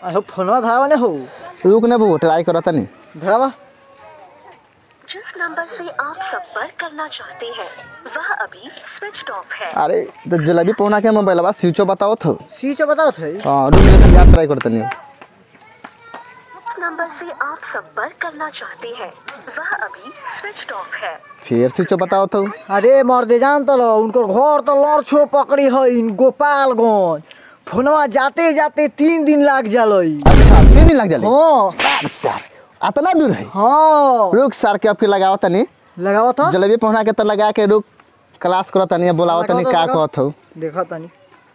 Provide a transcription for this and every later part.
अहो फोनवा धरावा ने हो रुक ने बबू ट्राई करो तनी धरावा जिस नंबर से आप संपर्क करना चाहते हैं वह अभी स्विच ऑफ है अरे तो जलेबी पहुना के मोबाइल बा स्विचो बताओ तो स्विच बताओ थे हाँ रुक ने खाली आप ट्राई करो तनी जिस नंबर से आप संपर्क करना चाहते हैं वह अभी स्विच ऑफ है फिर स्विचो बताओ तो अरे मर्दे जान तो लो उनकर घर तो लड़छो पकड़ी है इन गोपालगंज फोनवा जाते जाते तीन दिन लाग जालई अच्छा तीन दिन लग जाले हाँ सर अतना दूर है हाँ रुक सर के अब फिर लगाओ तनी लगावा था जलेबी पहुना के तो लगा के रुक क्लास करो तनी बोलाओ तनी लगाओ तो का लगाओ। कहत हो देखा तनी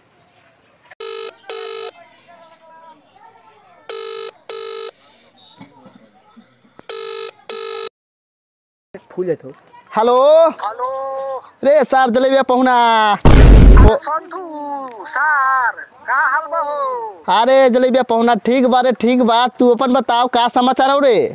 फूल है तो हेलो हेलो रे सर जलेबी पहुना संतू सर का हाल बा हो अरे जलेबी पहुना ठीक बा रे ठीक बा तू अपन बताओ का समाचार हो रे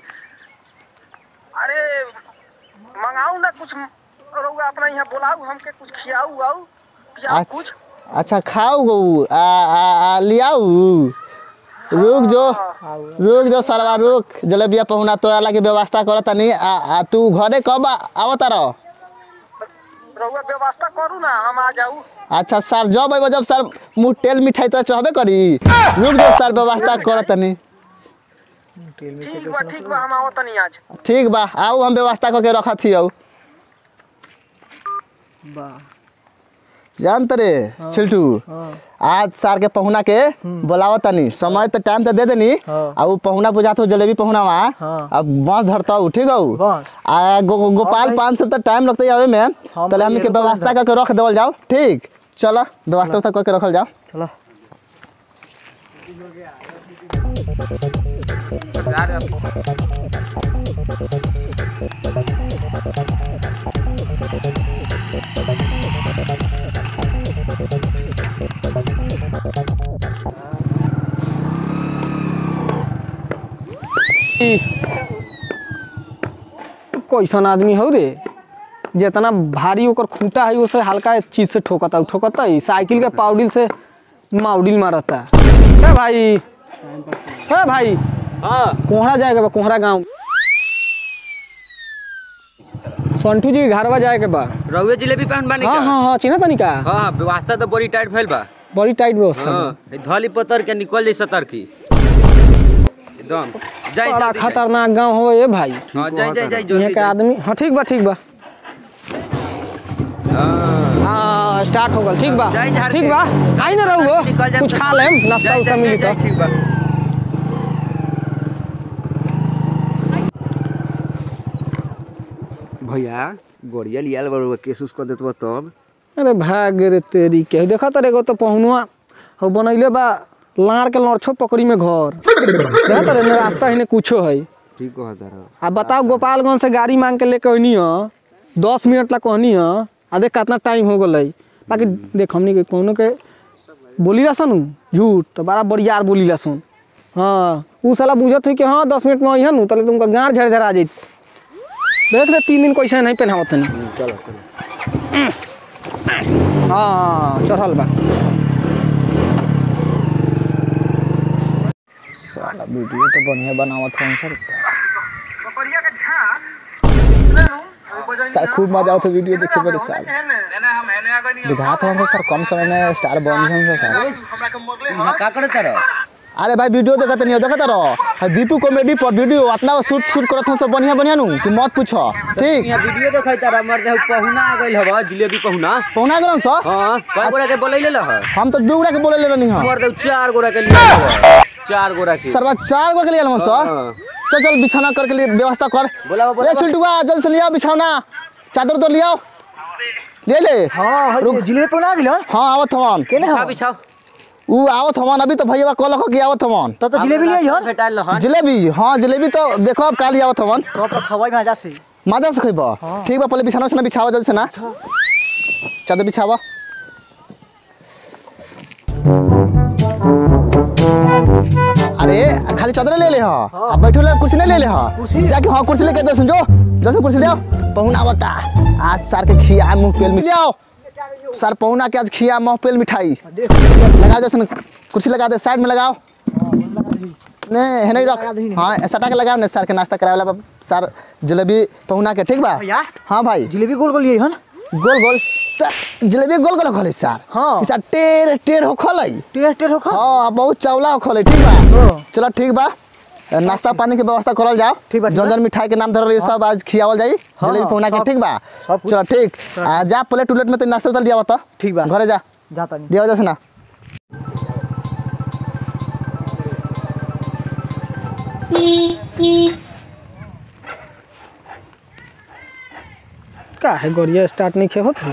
अरे मंगाऊ ना कुछ रउआ अपना यहाँ बुलाऊ हमके कुछ खियाऊ आऊ पियाऊ अच्छा। कुछ अच्छा खाओ गो आ, आ, आ लियाऊ रुक जो रुक जो सरवा रुक जलेबिया पहुना तो अलग के व्यवस्था करत तनी आ, आ तू घरे कब आवत रह रउआ व्यवस्था करू ना हम आ जाऊ अच्छा सर जब अइबो जब सर मुँह तेल मिठाई तो चाहबे करी रुक जो सर व्यवस्था करत तनी ठीक बा ठीक बा हम आवत तनी आज ठीक बा आऊ हम व्यवस्था करके रखत ही आऊ वाह जानत रे छिल्टू हाँ आज सर के पहुना के बोलावत तनी समय तो टाइम तो दे देनी हाँ। आ उ पहुना बुझात हो जलेबी पहुना वहाँ हाँ। अब बस धरता हूँ ठीक है बस आ गो, गो, गोपाल भाई। पान से तो टाइम लगता है आवे में हम पहले भाई हमनी के एरोप्लेन व्यवस्था करके रख देवल जाओ ठीक चलो व्यवस्था उवस्था करके रखल जाओ चलो कैसन आदमी हो रे जितना भारी ओकर खूंटा है उससे हल्का चीज से ठोकता ठोकता ही साइकिल के पाउडिल से माउडिल मारता है भाई है भाई हाँ कोहरा जाएगा बा कोहरा गांव संटू जी घरवा जाए के बा रउए जिलेबी पहन बानी हाँ का? हाँ हाँ चिन्ह तनी का हाँ हाँ व्यवस्था तो बड़ी टाइट भइल बा बड़ी टाइट व्यवस्था बा। हाँ ई धली पतर के निकल जाई सतर की एकदम जाई बड़ा जल्दी जाई। खतरनाक गांव हो ये भाई हाँ जाई जाई जाई यहाँ जल्दी के जाई। आदमी हाँ ठीक बा ठीक बा हाँ हाँ स्टार्ट हो गल ठीक बा जाई झाड़ ठीक के। बा आई ना रहो निकल जाए कुछ तो- खा लेम नाश्ता जाई, उस्ता जाई, मिली जाई, तो ठीक बा भैया गोड़िया लियाल बड़ुआ केस उसको देतबो तब अरे भाग रे तेरी के देखा तारे एगो तो पहुनुआ हो बनैले बा लाड़ के लड़छो पकड़ी में घर देखा तारे ने रास्ता हिने कुछो है ठीक कहता रहो आ बताओ गोपालगंज से गाड़ी मांग के लेके अइनी ह दस मिनट ला कहनी ह आ देख कितना टाइम हो गई बाकी देख हमनी के कोनो के बोली ला सन झूठ तो बड़ा बड़ियार बोली ला सन हाँ उ साला बुझत हुई कि हाँ दस मिनट में अइहन तले तुमका गाँठ झड़ झड़ा जाइत देख रे तीन दिन कैसे नहीं पहनावत तनी चलो चलो हाँ चढ़ल बा साला वीडियो तो बढ़िया बनावत हूँ सर बकरिया के झाड़ ले लूं सर खूब मजा आवत वीडियो देखे बड़े साल एने हम एने आ गनी बुझात हूँ सर कम समय में स्टार बन हूँ सर हमरा के मरले यहाँ का करता रहो अरे भाई वीडियो देखत नहीं देखत रहो दीपू कॉमेडी पर वीडियो इतना शूट शूट करत हूँ सब बढ़िया बढ़िया नु कि मत पूछो ठीक यहाँ वीडियो देखैता रह मर दे पहुना आ गइल हवा जिलेबी पहुना पहुना गेलन सर हाँ कई गोरा के बोलैले लह हम तो दू गोरा के बोले ले रहनी हां मर दे चार गोरा के लिए हवा चार गोरा के सरवा चार गो के लिए हम सर हाँ। चल चल बिछाना करके लिए व्यवस्था कर बोलाओ, बोलाओ। ले चिल्टुआ जल्द से लिया बिछाना चादर तो लियाओ ले ले हाँ रुक। रुक जिले पे ना गिलो हाँ आवत हवन केने बिछा हाँ बिछाओ ऊ आवत हवन अभी तो भैया कहलक कि आवत हवन तब तो जिलेबी ले हन भेटाइल रहन जलेबी हाँ जलेबी तो देखो अब काल आवत हवन कब तक खवाई मजा से मजा से खइबा ठीक बा पहले बिछाना उछाना बिछावा जल्द से ना चादर बिछावा अरे खाली चादर ले ले हा अब बैठो ले कुर्सी नहीं ले ले हा कुर्सी? जाके हाँ कुर्सी लेके जल्द जो जल्द कुर्सी ले आओ पहुना बता आज सर के खिया मुंह पेल मिठाई आओ सर पहुना के आज खिया मुंह पेल मिठाई देख लगा दो कुर्सी लगा दे साइड में लगाओ नहीं है नहीं रख हाँ सटा के लगाओ ना सर के नाश्ता करावे वाला सर जलेबी पहुना के ठीक बा भैया हाँ भाई जिलेबी गोल गोल यही है ना गोल गोल सर जलेबी गोल गोल खोले सर हाँ। सर टेढ़ टेढ़ हो खोले टेस्ट टेस्ट हो खा हाँ बहुत चौला हो खोले ठीक बा हाँ। चलो ठीक बा नाश्ता पानी के व्यवस्था करल जाओ ठीक बा, ठीक जौन बा। जौन मिठाई के नाम धरल रही सब आज खियावल जाई हाँ, जलेबी पहुना के सब- ठीक बा सब कुछ। चलो ठीक आ, जा प्लेट उलेट में तो नाश्ता उतार दिया बता ठीक बा। घरे जा जाता नहीं दिया जैसे ना का है गोरिया स्टार्ट नहीं खे होत है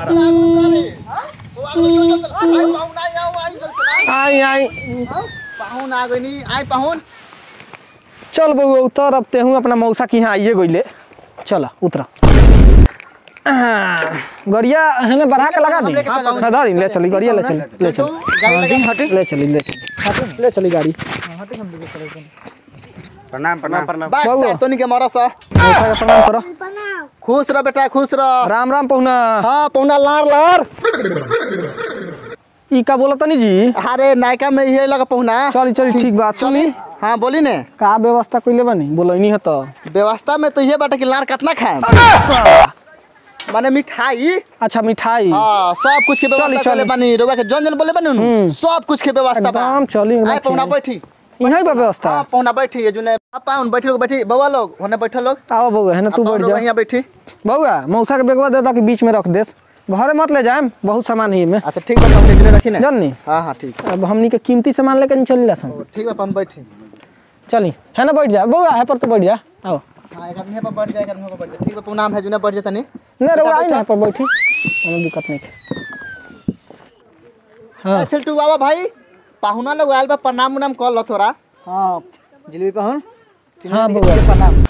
आई आई पाहुन आ गई आई पाहुन चल बउआ उतर अब तेहू अपना मौसा के यहाँ आइए गइले चल उतरा गरिया हमें बढ़ा के लगा दी हाँ धरी ले चली गरिया ले चली ले चली ले चली ले चली ले चली गाड़ी प्रणाम प्रणाम प्रणाम बात बउआ। सर तोनी के मरा सा मौसा के प्रणाम करो खुश रह बेटा खुश रह राम राम पहुना हाँ पौना लार लार ई का बोला तनी जी अरे नायका में ये लगा पहुना चली चली ठीक बात सुनी हाँ बोली ने का व्यवस्था कइले बानी बोलैनी है तो व्यवस्था में तो ये बाटे कि लार कितना खाए माने मिठाई अच्छा मिठाई हाँ सब कुछ के व्यवस्था चली, चले चली। बनी रोगा के जौन जौन बोले बनी नु हम्म। सब कुछ के व्यवस्था बा एकदम चली एकदम आए पौना खियाई। बैठी यहाँ बा व्यवस्था हाँ पौना बैठी है जुने पापा उन बैठी लोग बैठी बउआ लोग होने बैठे लोग आओ बउआ है ना तू आप बैठ लोग जा यहाँ बैठी बउआ मौसा के बेगवा दे दा कि बीच में रख देस घरे मत ले जाए बहुत सामान है में अच्छा ठीक बा हमने जुने रखी ना जाननी हाँ हाँ ठीक अब हमनी के कीमती सामान लेके नहीं चली सन ठीक बा अपन बैठी चली है ना बैठ जा बउआ है पर तो बैठ जा आओ हाँ एक आदमी यहाँ पर बैठ जाए एक आदमी यहाँ पर बैठ जाए ठीक बा प्रणाम है जुने बैठ जाता नहीं नहीं रहो आई ना पर बैठी कोनो दिक्कत नहीं है हाँ चल तू बाबा भाई पाहुना लोग आयल बा प्रणाम उनाम कर लो थोड़ा हाँ जिलेबी पाहुन हाँ बउआ प्रणाम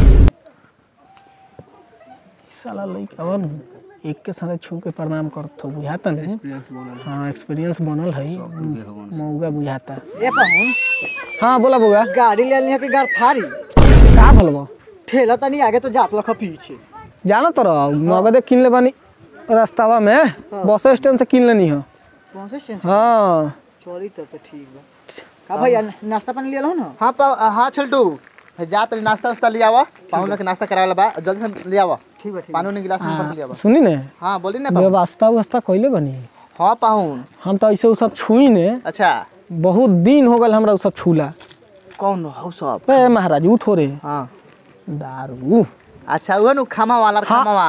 साला लइका बन एक के साथ छू के प्रणाम करत हो बुझाता नहीं हाँ एक्सपीरियंस बनल है मौगा बुझाता ए पाहुन हाँ बोला बउआ गाड़ी ले लिया पे गाड़ फाड़ी का भलबो ठेला तनी आगे तो जात लखा पीछे जानो तो नगदे किन ले बानी रास्तावा में बस स्टैंड से किन लेनी हो कौन से स्टेशन हाँ चली तब तो ठीक बा का भैया नाश्ता पानी लिया ना हाँ पा हाँ छल्टू जा तो नाश्ता वास्ता ले आवा पाहुन लोग के नाश्ता करावे बा जल्दी से ले आवा ठीक बा ठीक पानी उनी गिलास में भर के ले आवा सुनी ने हाँ बोली ना पाहुन व्यवस्था व्यवस्था कैले बनी हाँ पाहुन हम तो ऐसे उ सब छुई ने अच्छा बहुत दिन हो गल हमरा उ सब छूला कौन हो सब ए महाराज उ थोड़े हाँ दारू अच्छा वो नु खामा वाला खामा वा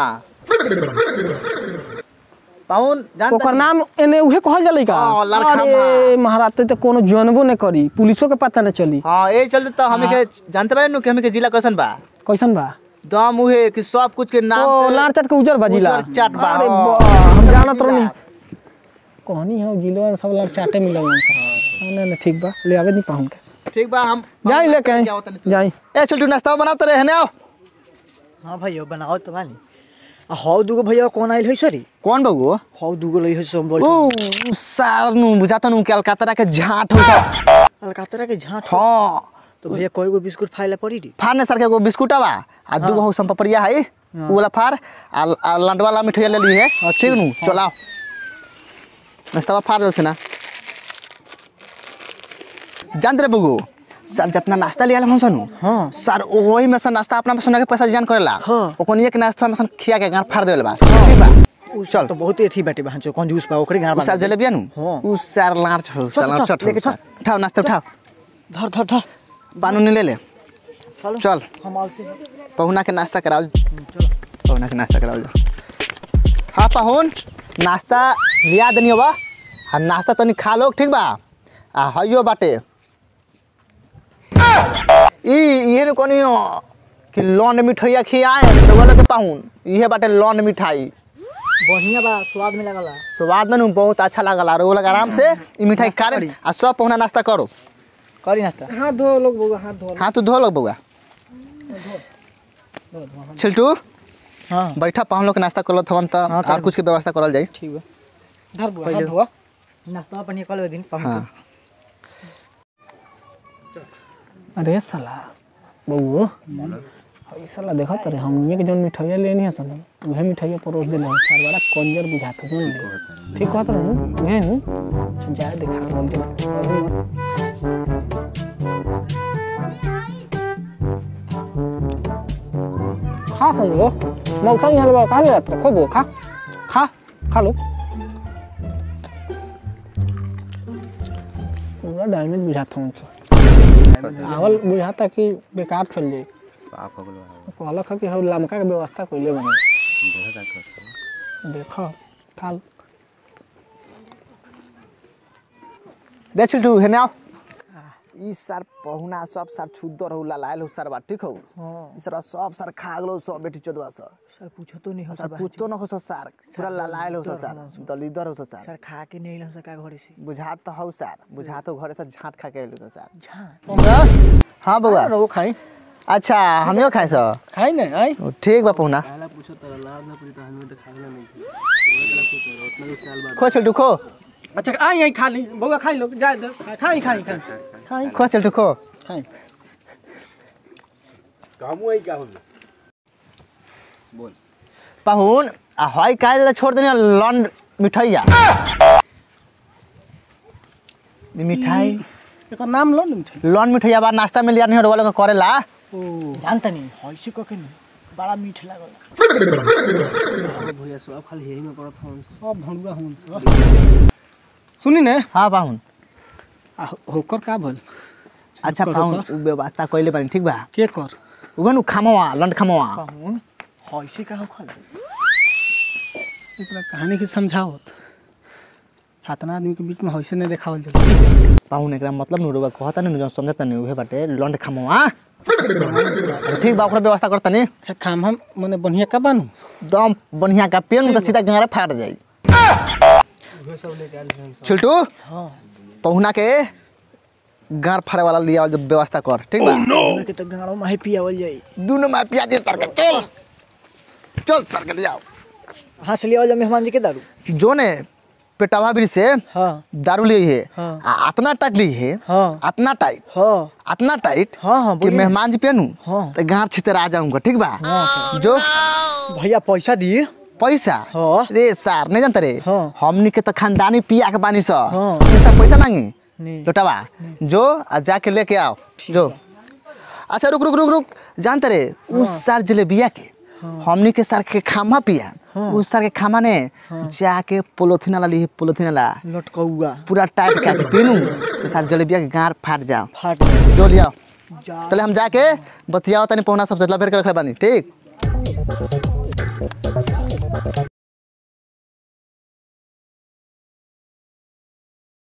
पाहुन जान ओकर नाम एने उहे कहल जाला का हाँ, लड़खा अरे महाराज ते तो कोनो जानबो न करी पुलिसो के पता न चली हाँ ये चलते तो हमें के जानते बारे नु कि हमें के जिला कैसन बा कैसन बा दम उहे कि सब कुछ के नाम ओ पे- लाड़ चट के उजर बाजिला उजर चाट बा, अरे हाँ। बा, हम जानत रहनी कहनी है जिलवा सब लाड़ चाटे मिलल ना ना ठीक बा ले आवे नहीं पाहुन के ठीक बा हम जाई लेके आई क्या होता नहीं जाई ए चल तू नाश्ता बनाओ तेरे हने आओ हाँ भैया बनाओ तो बानी आ हौ दूगो भैया कौन आइल है सरी कौन बाबू हौ दूगो लई है सब बोल ऊ सार नु बुझाता नु कलकत्ता के झाट हो सब कलकत्ता के झाट हो। हाँ तो भैया कोई गो बिस्कुट खाए पड़ी री फारने सर के एगो बिस्कुट बा आ दूगो हो संपपरिया है उ वाला फार आ आ लंडवा वाला मिठाई ले ली है ठीक नु चलाओ नाश्ता फार जल से ना जान रे बगू सर जितना नाश्ता लिया हम सनु हाँ सर वही में से नाश्ता अपना पसंद के पैसा जान करेला हाँ। ओकनी एक नाश्ता में से खिया के गार फाड़ देले बा ठीक बा चल तो बहुत ही अथी बाटे बहन चो कंजूस बा ओकरे गार उ सर जलेबिया नु हाँ। उ सर लांच हो चल, सर चल, चट लेके चल। उठाओ नाश्ता उठाओ धर धर धर पानी उनी ले ले चलो चल हम आते हैं पहुना के नाश्ता कराओ पहुना के नाश्ता कराओ हाँ पहुन नाश्ता लिया दनी बा आ नाश्ता तनी खा लो ठीक बा आ हइयो बाटे ई ये न कोनी हो कि लौंड मिठाइया खियाए तो बोले के पाहुन इहे बाटे लौंड मिठाई बढ़िया बा स्वाद में लगला स्वाद में नु बहुत अच्छा लागल और वो लोग आराम से ई मिठाई खा रहे आ सब पहुना नाश्ता करो करी नाश्ता हाथ धो लोग बउआ हाथ धो हाँ तू धो लो बउआ छिल्टू हाँ बैठा पाहुन लोग के नाश्ता करलो थवन त हाँ, और कुछ के व्यवस्था करल जाई ठीक बा धर बुआ पहिले। हाथ धोआ नाश्ता पानी कल दिन पाहुन हाँ अरे साला बउओ हई साला देखत रे हमनिए के जौन मिठाइया लेनी है सन उहे मिठाइया परोस देले है सार बड़ा कंजर बुझात हो ले ठीक कहत रहू उहे नु जाए देखा रोल दे खा खा लो मौसा यहाँ लगा खा ले तो खूब खा खा खा लो पूरा डैमेज बुझाता हूँ उनसे आवल बुझाता कि बेकार चल जाए पाप हो गलो कहलक है कि हम लमका के व्यवस्था कैले बने देखो खा लो दे चिल्टू हेने आओ ई सर पहुना सब सर छुद्दर हो लालायल हो सर बा ठीक हो ई सर सब सर खा गलो सब बेटी चोदवा सर सर पूछो तो नहीं हो सर पूछतो न हो सर पूरा लालायल हो सर दलिदर हो सर सर खा के नहीं लो सका घरे से बुझात तो हो सर बुझात हो घरे से झाट खा के एलु सर झाँ हाँ बउआ रो खाई अच्छा हमियो खाए सर खाई नहीं आई ठीक बा पहुना खो चिल्टू खो अच्छा आई आई खा ली बउआ खाई लो जाए दे खाई खाई खाई खाई खो चिल्टू खो खाई पाहुन आ हई काहे ला छोड़ देनी लॉन मिठाइया ई मिठाई एकर नाम लो ना मिठाई लॉन मिठाइया बा नाश्ता में लिया नहीं वाला के करेला जानता नहीं ऐसे कके नहीं बड़ा मीठ लागल भैया सब खाली यही में पड़त हन सब भणुआ हन सब सुनी ने हाँ पाहुन आ हो- होकर का भल अच्छा करो पाहुन का? उ व्यवस्था कइले बानी ठीक बा के कर उगन उ खामवा लंड खामवा पाहुन ऐसे का हो खल एकरा कहानी के समझावत हाथना आदमी के बीच में हइसे नहीं देखावल जाला पाहुन एकरा मतलब नु रोबा कहता नहीं जो समझता नहीं उहे बाटे लंड खामवा अच्छा, ठीक बा ओकरा व्यवस्था करता नहीं अच्छा काम हम मने बढ़िया का बानू दम बढ़िया का पेन तो सीधा गारे फाट जाई छिल्टू पहुना के गार फाड़े वाला लिया जो व्यवस्था कर ठीक बा हमरा के तो गाड़ो में ही पियावल जाई दोनों में पिया दे सरकार चल चल सरकार जाओ हाँ से लियावल जा मेहमान जी के दारू जो ने पेटावा भी से हाँ दारू ली है हाँ। आ अतना टाइट ली है हाँ अतना टाइट हाँ अतना टाइट हाँ हाँ कि बोलिए। मेहमान जी पेनू हाँ। तो गार छितर आ जाऊंगा ठीक बा जो भैया पैसा दिए पैसा हाँ। रे सार नहीं जानते रे हाँ। हमनी के तो खानदानी पिया के बानी सा हाँ। पैसा पैसा मांगी नहीं लोटावा जो आ जाके लेके आओ जो अच्छा रुक रुक रुक रुक जानते रे उस सार जलेबिया के हमनी के सार के खामा पिया उस सार के खामा ने जाके पोलोथीन वाला ली पोलोथीन वाला लटकौआ पूरा टाइट करके पीनू तो सार जलेबिया के गार फाट जाओ फाट गया। जो लियाओ जा चले हम जाके बतियाओ तनी पहुना सब जला फेर के रखले बानी ठीक